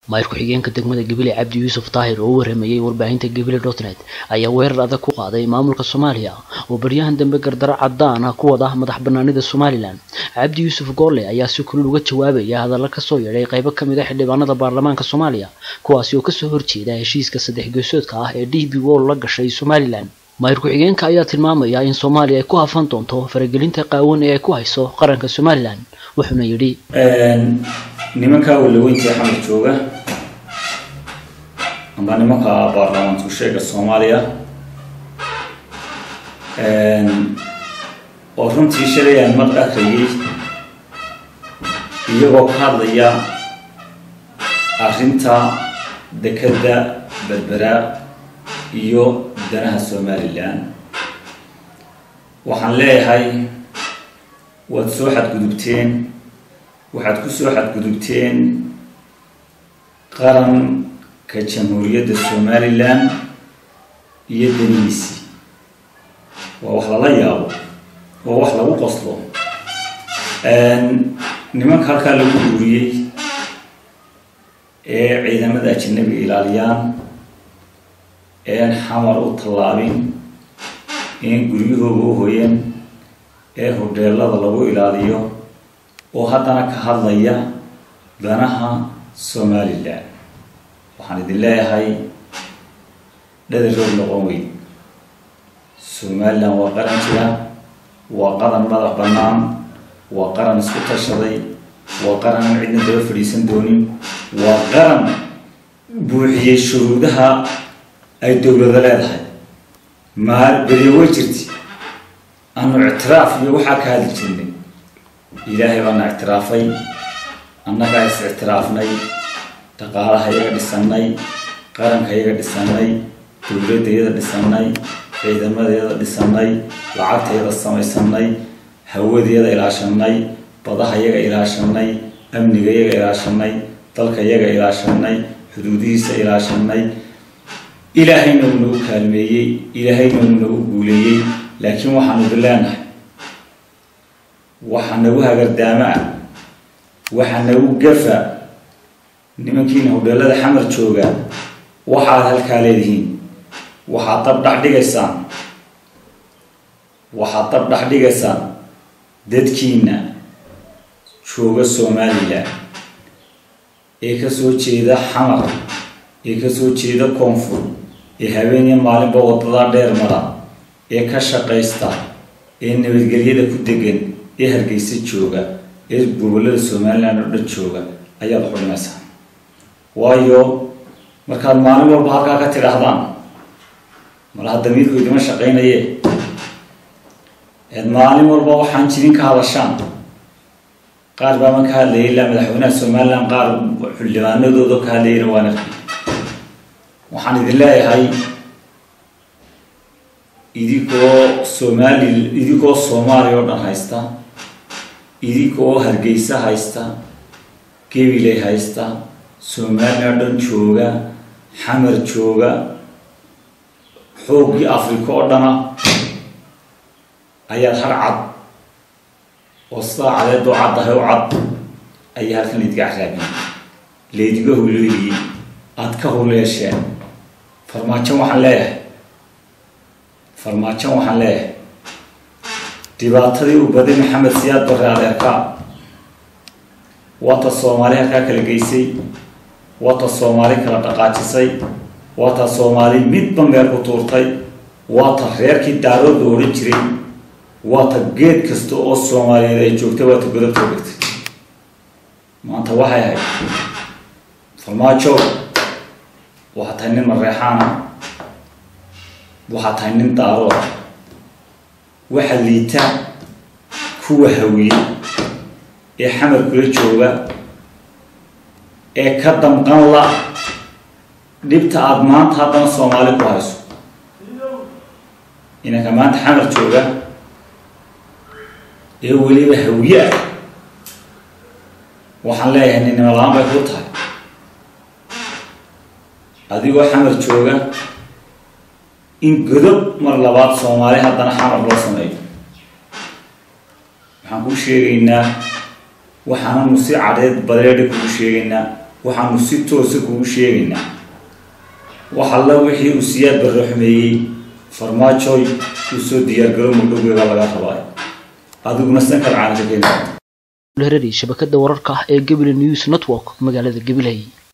maayir ku-xigeenka degmada gabiley cabdi yuusuf daahir oo u waramayey warbaahinta gabiley dotnet ayaa weerar adag ku qaaday maamulka soomaaliya oo baryahan dambe gardaro cadaan ah ku wada madax banaanida somalilan cabdi yuusuf goole ayaa si kulul uga jawaabaya hadalla kasoo yeedhay qaybo kamid a xildhibaanada baarlamaanka soomaaliya kuwaasi oo kasoo horjeeda heshiiska saddex geesoodka ah ee d b wol la gashay somalilan maayir ku-xigeenka ayaa tilmaamaya in soomaaliya ay ku hafan doonto faragelinta qaawan ee ay ku hayso qaranka somalilan wuxuuna yidhi nimanka walaweyntii xamar jooga amba nimanka baarlamaanku sheega soomaaliya oo runtii shalay aan mad akriyay iyagoo ka hadlaya arrinta dekeda berbera iyo danaha somalilan waxaan leeyahay waad soo xadgudubteen waxaad ku soo xadgudubteen qaranka jamhuuriyadda somalilan iyo danihiisii waa wax lala yaabo waa wax lagu qoslo nimanka halkaa lagu guuriyey ee ciidamada ajanabiga ilaaliyaan een xamar u tallaabin een guryahooga u hoyan ee hodheelada lagu ilaaliyo oo haddana ka hadlaya danaha somalilan waxaan idin leeyahay dhadarood noqon weyn somalilan waa qaran jira waa qaran madax bannaan waa qaran isku tashaday waa qaran aan cidna daba fadhiisan doonin waa qaran buuxiyey shuruudaha ay dowlado leedahay maa beriyo way jirti aanu ictiraaf iyo waxaa ka hadli jirnay ilaahay baana ictiraafay annagaa is ictiraafnay dhaqaalaha iyaga dhisanay qaranka iyaga dhisanay dowladda iyada dhisanay ciidamadeeda dhisanay lacagtayada samaysanay hawadeeda ilaashanay badaha iyaga ilaashanay amniga iyaga ilaashanay dalka iyaga ilaashanay xuduudihiisa ilaashanay ilaahayna uu nagu kaalmeeyey ilaahayna uu nagu guuleeyey laakiin waxaanu bileenahay waxa nagu hagardaama ah waxa nagu gafa nimankiina hodheelada xamar jooga waxaad halkaa leedihiin waxaad dab dhex dhigaysaan waxaad dab dhex dhigaysaan dadkiina jooga somalilan ee kasoo jeeda xamar ee kasoo jeeda koonfur ee habeeniya maalinba wadadaa dheer mara ee ka shaqaysta ee nabadgelyada ku degan ee hargeysa jooga ee gobollada somalilan oo dhan jooga ayaad xudhimaysaa waayo markaad maalin walba halkaa ka tidhaahdaan malaha damiirku idima shaqaynaye eed maalin walba waxaan jirin ka hadashaan qaar baaban ka hadlayay ilaa madaxweynaha somalilan qaar xildhibaanadooda ka hadlayayna waan arkay waxaan idin leeyahay idinkoo somali idinkoo soomaaliya oo dhan haysta idinkoo hargeysa haysta gabiley haysta somaliya o dhan jooga xamar jooga xooggii africa oo dhana ayaad har cad oo sidaa cadeedoo caddahay u cad ayaa halkan idinka caraabiyey laydiga huleeliyey aada ka huleesheen farmaajo waxaan leeyahay farmaajo waxaan leeyahay dhibaatadii u baday maxamed siyaad barre adeerkaa waata soomaali halkaa kala geysay waata soomaali kala dhaqaajisay waata soomaali midba meel ku tuurtay waata reerkii daarood la odhan jiray waata geed kasta oo soomaaliyeed ay joogtay waata godobta dhigtay maanta waxay ahayd farmaajo waxaa tahay nin mareexaana waxaa tahay nin daarooda waxa liita kuwa hawiye ee xamar kula jooga ee ka damqan la dhibta aada maanta haddana soomaali ku hayso inanka maanta xamar jooga ee weliba hawiye ah waxaan leeyahay ninnimo la-aan bay ku tahay adigoo xamar jooga in godob mar labaad soomaali haddana xamar loo sameeyo waxaan kuu sheegaynaa waxaananu si cadheed badeedha kuu sheegaynaa waxaanu si toosa kugu sheegaynaa wax alla wixii uu siyaad barre xumeeyey farmaajoy uu soo diyaargaro mudhowgeeda laga rabaa adiguna sankar caana ka keeni herari shabakada wararka ah ee gabiley news network magaalada gabiley